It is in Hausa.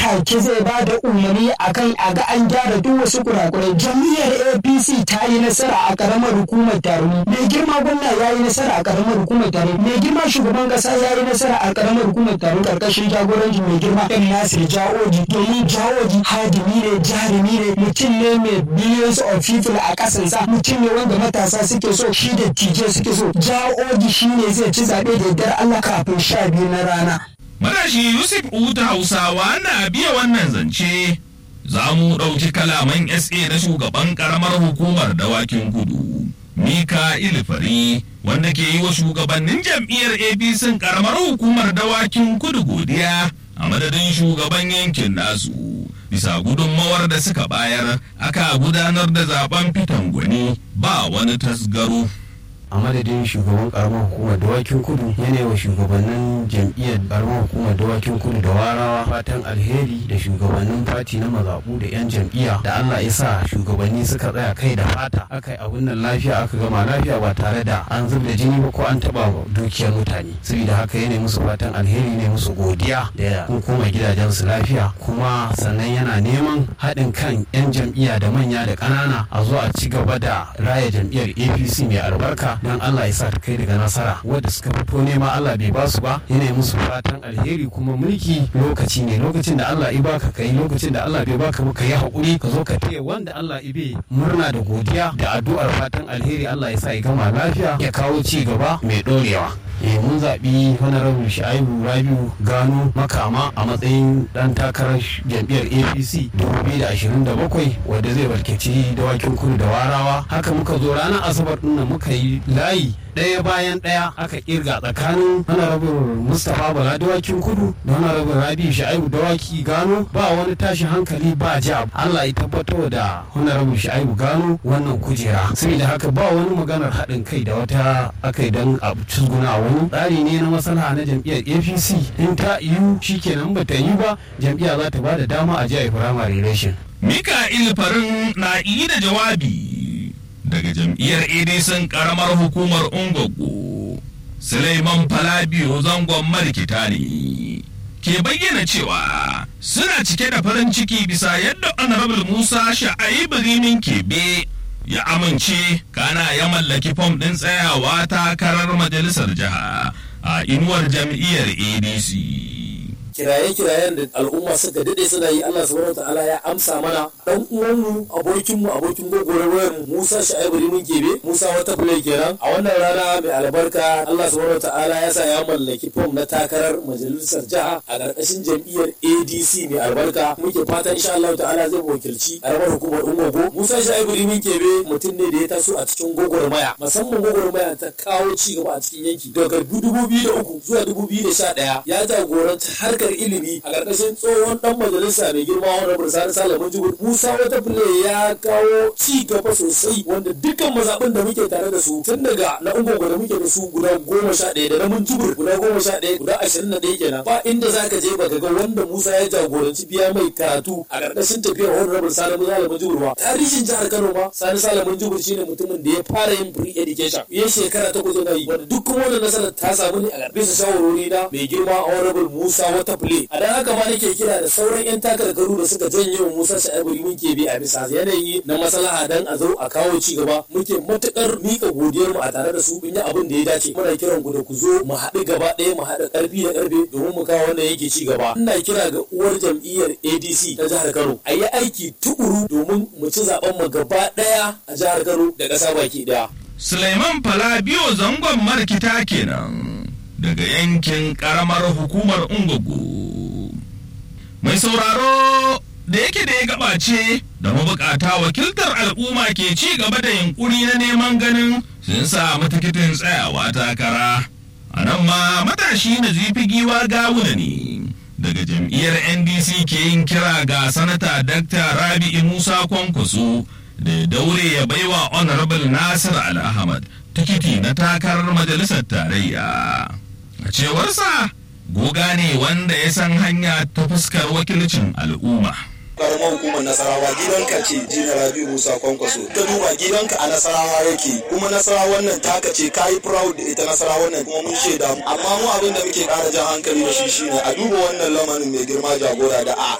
take zai ba da umarni akan a ga an gyara duk wasu kurakurai jam'iyyar apc ta yi nasara a karamar hukumar taroni mai girma gwamna ya yi nasara a karamar hukumar taroni mai girma shugaban kasa ya yi nasara a karamar hukumar taroni karkashin jagorancin mai girma ɗan nasir jawoji domin jawoji hadimi ne jarumi ne mutum ne mai billions of people a kasansa mutum ne wanda matasa suke so shi da tije suke so jawoji shi ne zai ci zaɓe da yardar allah kafin sha biyu na rana Matashi Yusuf Uta Hausawa na biya wannan zance za mu ɗauki kalaman SA na shugaban ƙaramar hukumar dawakin kudu. Mika Ilifari wanda ke yi wa shugabannin jam'iyyar APC ƙaramar hukumar dawakin kudu godiya a madadin shugaban yankin nasu. Bisa gudunmawar da suka bayar aka gudanar da zaben fitan gwani ba wani tasgaro. a madadin shugaban karamar hukumar dawakin kudu yana wa shugabannin jam'iyyar karamar hukumar dawakin kudu da warawa fatan alheri da shugabannin fati na mazaɓu da 'yan jam'iyya da allah ya sa shugabanni suka tsaya kai da fata aka yi abin nan lafiya aka gama lafiya ba tare da an zub da jini ba ko an taɓa dukiyar mutane saboda haka yana musu fatan alheri ne musu godiya da kun koma gidajensu lafiya kuma sannan yana neman haɗin kan 'yan jam'iyya da manya da ƙanana a zo a ci gaba da raya jam'iyyar apc mai albarka don Allah ya sa ta kai daga nasara wadda suka fito nema Allah bai ba su ba yana musu fatan alheri kuma mulki lokaci ne lokacin da Allah ya baka kai lokacin da Allah bai baka ba ka yi hakuri ka zo ka taya wanda Allah ya bai murna da godiya da addu'ar fatan alheri Allah ya sa ya gama lafiya ya kawo ci gaba mai dorewa eh mun zaɓi honorable sha'ibu rabiu gano makama a matsayin ɗan takarar jam'iyyar apc 2027 wadda zai barkeci dawakin kudu da warawa haka muka zo ranar asabar ɗin muka yi layi ɗaya bayan ɗaya aka kirga tsakanin honorable mustapha bala dawakin kudu da honorable rabi sha'ibu dawaki gano ba wani tashin hankali ba ja allah ya tabbatar da honorable sha'ibu gano wannan kujera saboda haka ba wani maganar haɗin kai da wata aka yi don a cizguna wani tsari ne na maslaha na jam'iyyar apc in ta yiwu shikenan ba ta yi ba jam'iyya za ta ba da dama a jiya firamare election Mika'il Farin na yi da jawabi daga jam'iyyar ADC karamar hukumar Ungogo. Suleiman Falabiyo zangon marikita ne. Ke bayyana cewa suna cike da farin ciki bisa yadda Honorable Musa Sha'aibu Rimin Kebe ya amince kana ya mallaki fom ɗin tsayawa takarar majalisar jiha a inuwar jam'iyyar ADC. kiraye-kirayen da al'umma suka dade suna yi Allah subhanahu ta'ala ya amsa mana dan uwanmu abokinmu abokin gogorowar Musa Sha'ibu Rimin Gebe Musa wata play kenan a wannan rana mai albarka Allah subhanahu ta'ala ya sa ya mallaki fom na takarar majalisar jiha a ƙarƙashin jam'iyyar ADC mai albarka muke fatan insha Allah ta'ala zai wakilci karamar hukumar Ungogo Musa Sha'ibu Rimin Gebe mutum ne da ya taso a cikin gogormaya musamman gogormaya ta kawo ci gaba a cikin yanki daga 2003 zuwa 2011 ya jagoranci harkar ilimi a ƙarƙashin tsohon ɗan majalisa mai girma wani bursari salamun jibir musa wata fule ya kawo ci gaba sosai wanda dukkan mazaɓin da muke tare da su tun daga na ungogo da muke da su guda goma sha ɗaya da na mun jibir guda goma sha ɗaya guda ashirin da ɗaya kenan ba inda za ka je baka ga wanda musa ya jagoranci biya mai karatu a ƙarƙashin tafiyar wani rabin salamun salamun jibir ba tarihin jihar kano ma sani salamun jibir shine mutumin da ya fara yin free education ya shekara takwas yana yi wanda duk kuma wannan nasarar ta samu ne a bisa shawarwari na mai girma honorable musa wata fule a dan haka ma nake kira da sauran yan takarkaru da suka janye wa musa sha'ibu mun ke bi a bisa yanayi na maslaha dan a zo a kawo ci gaba muke matukar mika godiyar mu a tare da su mun yi abin da ya dace muna kiran ku da ku zo mu haɗu gaba ɗaya mu haɗa ƙarfi da ƙarfe domin mu kawo wannan yake ci gaba ina kira ga uwar jam'iyyar adc ta jihar kano a yi aiki tukuru domin mu ci zaben mu gaba ɗaya a jihar kano da ƙasa baki ɗaya Suleiman Falabiyo zangon markita kenan daga yankin karamar hukumar Ungogo. Mai sauraro da yake da ya gabace da mabukata wakiltar al'umma ke ci gaba da yunkuri na neman ganin sun samu tikitin tsayawa takara. A nan ma matashi na zifi giwa gawuna ne. Daga jam'iyyar NDC ke yin kira ga sanata Dr. Rabi'i Musa Kwankwaso da ya daure ya baiwa honorable nasir al-ahmad tikiti na takarar majalisar tarayya a cewarsa goga ne wanda ya san hanya ta fuskar wakilcin al'umma karamar hukumar nasarawa gidanka ce jina rabi musa kwankwaso ka duba gidanka a nasarawa yake kuma nasarawa wannan taka ce kayi proud da ita nasarawa wannan kuma mun shaida amma mu abin da muke kara jan hankali da shi shine a duba wannan lamarin mai girma jagora da a